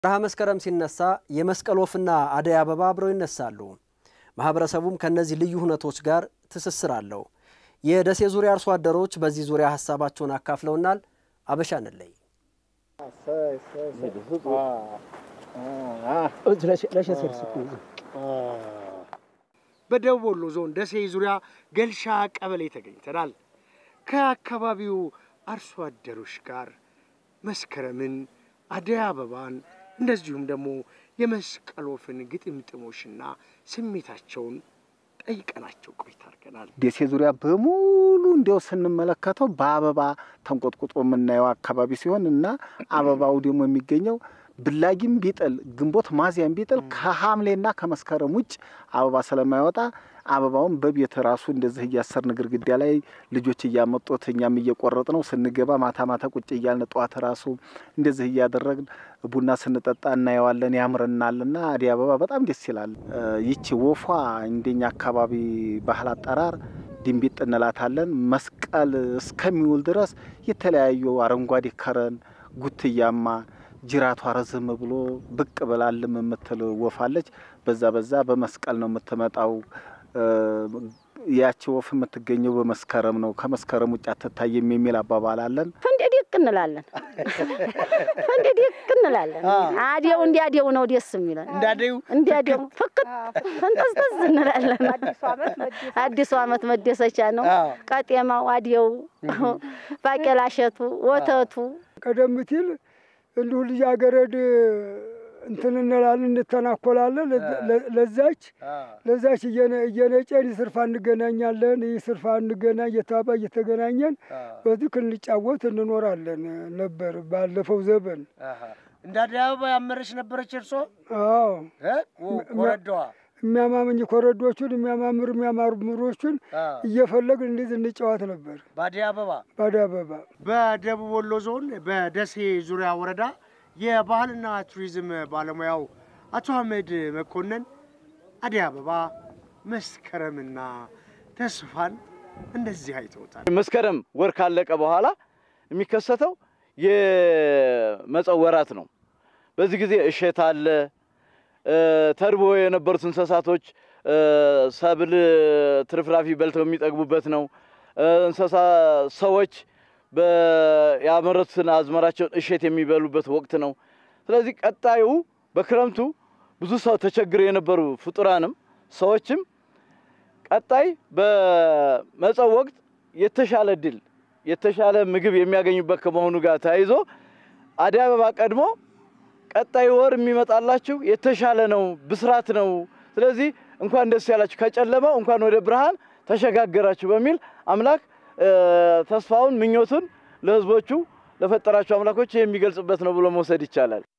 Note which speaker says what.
Speaker 1: ወርሃ መስከረም ሲነሳ የመስቀል ወፍና አደይ አበባ አብረው ይነሳሉ። ማህበረሰቡም ከእነዚህ ልዩ ሁነቶች ጋር ትስስር አለው። የደሴ ዙሪያ አርሶ አደሮች በዚህ ዙሪያ ሀሳባቸውን አካፍለውናል። አበሻ እንለይ
Speaker 2: በደቡብ ወሎ ዞን ደሴ ዙሪያ ገልሻ ቀበሌ ተገኝተናል። ከአካባቢው አርሶ አደሮች ጋር መስከረምን፣ አደይ አበባን እንደዚሁም ደግሞ የመስቀል ወፍን ግጥምጥሞሽና ስሜታቸውን ጠይቀናቸው ቆይታ አድርገናል።
Speaker 3: ደሴ ዙሪያ በሙሉ እንዲያው ስንመለከተው በአበባ ተንቆጥቁጦ የምናየው አካባቢ ሲሆን እና አበባው ደግሞ የሚገኘው ብላጊም ቢጥል ግንቦት ማዚያም ቢጥል ከሐምሌና ከመስከረም ውጭ አበባ ስለማይወጣ አበባውን በቤት ራሱ እንደዚህ እያሰርን ግድግዳ ላይ ልጆች እያመጡት እኛም እየቆረጥ ነው ስንገባ ማታ ማታ ቁጭ እያልን ጠዋት ራሱ እንደዚህ እያደረግን ቡና ስንጠጣ እናየዋለን፣ ያምረናልና አደይ አበባ በጣም ደስ ይላል። ይቺ ወፏ እንደኛ አካባቢ ባህል አጠራር ድንቢጥ እንላታለን። መስቀል እስከሚውል ድረስ የተለያዩ አረንጓዴ ከረን ጉትያማ ጅራቷ ረዝም ብሎ ብቅ ብላልም የምትል ወፋለች። በዛ በዛ በመስቀል ነው የምትመጣው። ያቺ ወፍ የምትገኘው በመስከረም ነው፣ ከመስከረም ውጭ አትታይም የሚል አባባል አለን።
Speaker 4: ፈንዴ ዲቅ እንላለን፣ ፈንዴ ዲቅ እንላለን። አዴው እንዲያዴው ነው ደስ የሚለን፣
Speaker 2: እንዳደዩ
Speaker 4: እንዲያዴው ፍክት ፈንጠዝጠዝ እንላለን። አዲሱ ዓመት መደሰቻ ነው። ቀጤማው፣ አዴው፣ ባቄላ እሸቱ፣ ወተቱ
Speaker 5: ቀደም ሲል እንዲሁ ልጃገረድ እንትን እንላለን እንተናኮላለን። ለዛች ለዛች እየነጨን ይስርፋ እንገናኛለን። ይስርፋ እንገናኝ እየተባባ እየተገናኘን በዚህ እንጫወት እንኖራለን ነበር ባለፈው ዘበን።
Speaker 2: እንደ አደይ አበባ ያመረች ነበረች እርሶ?
Speaker 5: አዎ
Speaker 2: ኮረዳዋ
Speaker 5: የሚያማምኝ ኮረዶቹን የሚያማምር የሚያማምሮቹን እየፈለግን እንዲህ እንጫወት ነበር።
Speaker 2: በአደይ አበባ
Speaker 5: በአደይ አበባ
Speaker 2: በደቡብ ወሎ ዞን በደሴ ዙሪያ ወረዳ የባህልና ቱሪዝም ባለሙያው አቶ አህመድ መኮንን አደይ አበባ መስከረምና ተስፋን እንደዚህ አይተውታል።
Speaker 6: መስከረም ወር ካለቀ በኋላ የሚከሰተው የመጸው ወራት ነው። በዚህ ጊዜ እሸት አለ። ተርቦ የነበሩት እንስሳቶች ሰብል ትርፍራፊ በልተው የሚጠግቡበት ነው። እንስሳ ሰዎች ያመረቱትን አዝመራቸውን እሸት የሚበሉበት ወቅት ነው። ስለዚህ ቀጣዩ በክረምቱ ብዙ ሰው ተቸግረው የነበሩ ፍጡራንም ሰዎችም ቀጣይ በመጸው ወቅት የተሻለ ድል የተሻለ ምግብ የሚያገኙበት ከመሆኑ ጋር ተያይዞ አደይ አበባ ቀድሞ ቀጣይ ወር የሚመጣላችሁ የተሻለ ነው፣ ብስራት ነው። ስለዚህ እንኳን ደስ ያላችሁ፣ ከጨለማው እንኳን ወደ ብርሃን ተሸጋገራችሁ በሚል አምላክ ተስፋውን ምኞቱን ለሕዝቦቹ ለፈጠራቸው አምላኮች የሚገልጽበት ነው ብሎ መውሰድ ይቻላል።